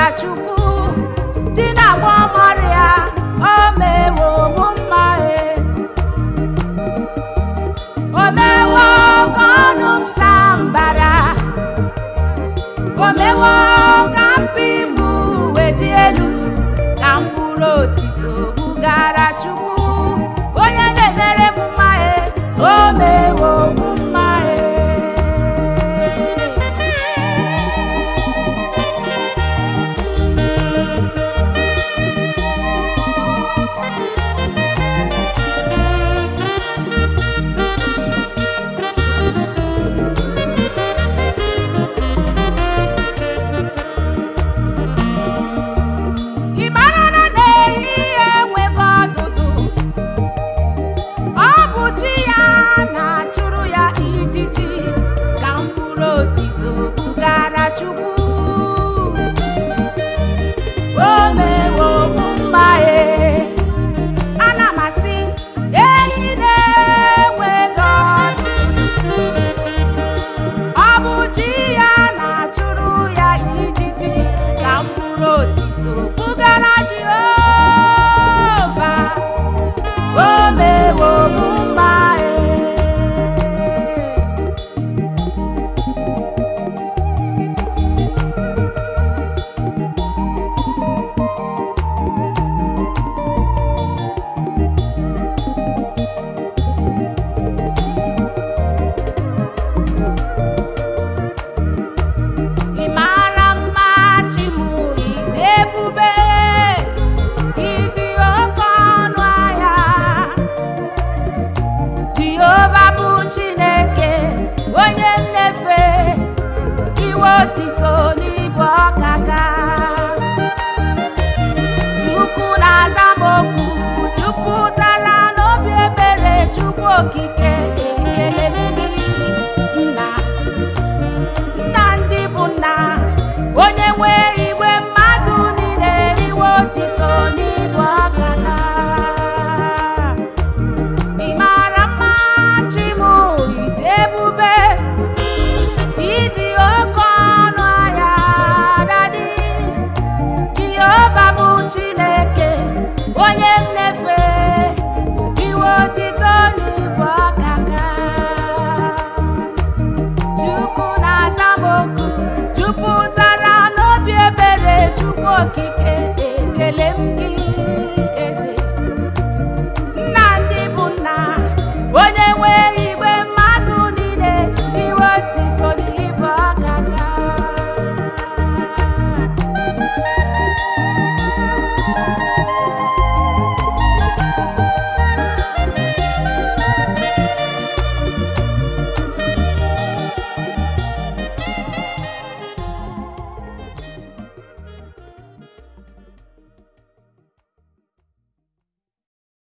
bugara chukwu di na agba ọmọrịa o mewo mụ mma e o mewo ka ọnụ m saa mbara o mewo ka mpi m wee dị elu ka mkpụrụ otito bugara chukwu onye na-emere m mma e o mewo mụ mma e ị mara na n'ehihie enweghị ọdụdụ ọ bụ chi ya na-achụrụ ya ijiji ka mkpụrụ otito bugara chukwu o mewo mụ mma e ana m asị ehi na-enweghị ọdụdụ ọ bụ chi ya na-achụrụ ya ijiji ka mkpụrụ otito bugara Jehova o mewo mụ mma e ị mara mma chi m ite ebube ịdị oke ọnụ ahịa jehova bụ chineke onye nnefe iwe otito n'ibu ọkaka chukwu na-aza m okwu jupụtara n'obi ebere chukwu okike ekele m gị nna nna ndị bụ nna onye nwe igwe mmadụ niile riwe otito n'ibu ọkaka ị mara mma chi m ite ebube ịdị oke ọnụ ahịa dadi jehova bụ chineke onye nnefe iwe otito n'ibu ọkaka chukwu na-aza m oku jupụtara n'obi ebere chukwu okike ekele m